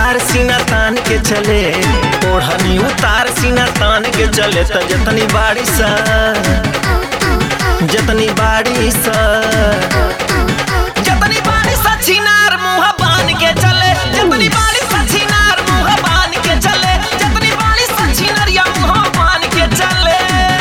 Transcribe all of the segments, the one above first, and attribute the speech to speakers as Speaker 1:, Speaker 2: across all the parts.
Speaker 1: उतार सीना तान के चले ओढ़नी उतार सीना तान के चले त जतनी बाड़ी सा जतनी बाड़ी सा जतनी बाड़ी सा छिनार मुंह बान के चले जतनी बाड़ी सा छिनार मुंह बान के चले जतनी बाड़ी सा छिनरिया मुंह बान के चले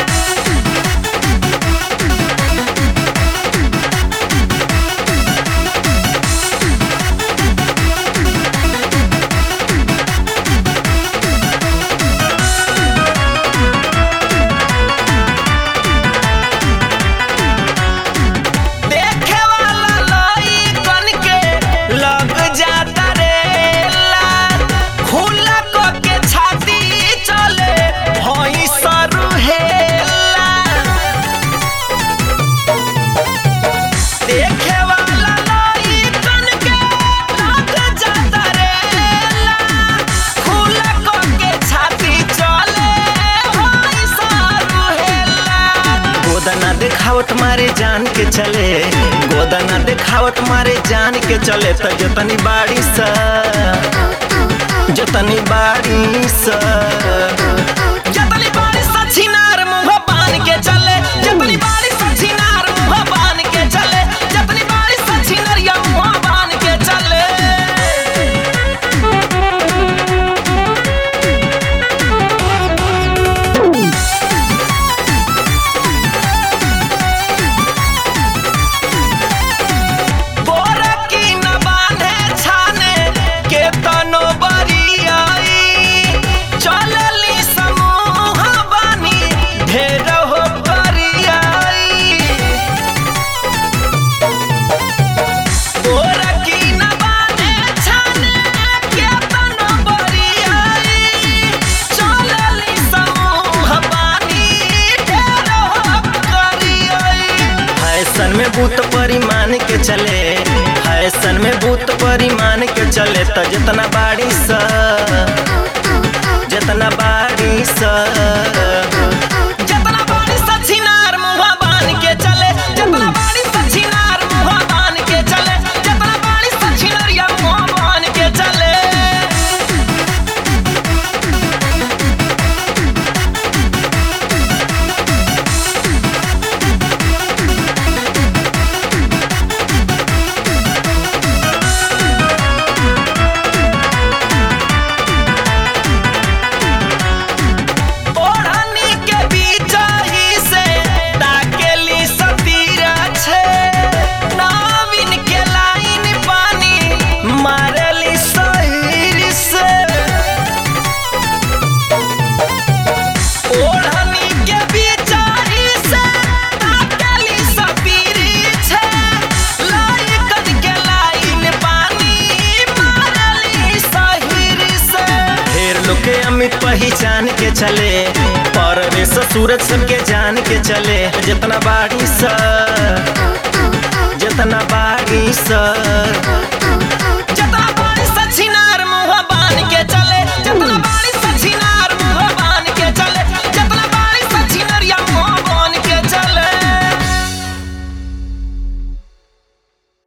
Speaker 1: देखे वाला लइकन के लग जाता रेला खुला क के छाती चले हई सरू हेला देखे वाला लइकन के लग जाता रेला खुला क के छाती चले हई सरू हेला गोदना देखावट मारे जान के चले गोदना देखावट मारे जान के चले त जतनी बाड़ी सा जतनी बाड़ी सा जतनी बाड़ी सा छिनार मुंह बान के चले जतनी बाड़ी सा छिनार मुंह बान के चले जतनी बाड़ी सा छिनरिया मुंह बान के चले गोरकी न बांधे छाने के तनो बरियाई चलली समूह बानी ढेर हो करियाई गोरकी न बांधे छाने के तनो बरियाई चलली समूह बानी ढेर हो करियाई फैशन में भूत परिमाण के चले फैशन में भूत परिमाण के चले त जितना बाड़ी सा जितना बाड़ी सा जितना बाड़ी सा छिनार मुंह बान के चले जितना बाड़ी सा छिनार मुंह बान के चले जितना बाड़ी सा छिनरिया मुंह बान के चले ओढ़नी के बीच ही से ताकेली सतीरा छे नाविन के लाइन पानी मारली सहीर से ओढ़नी के बीच ही से ताकेली सतीरी छे लाइकन के लाइन पानी मारली सहीर से ढेर लोग के अमित पहचान के चले पर रे सूरज सबके जान के चले जितना बाड़ी सा जितना बाड़ी सा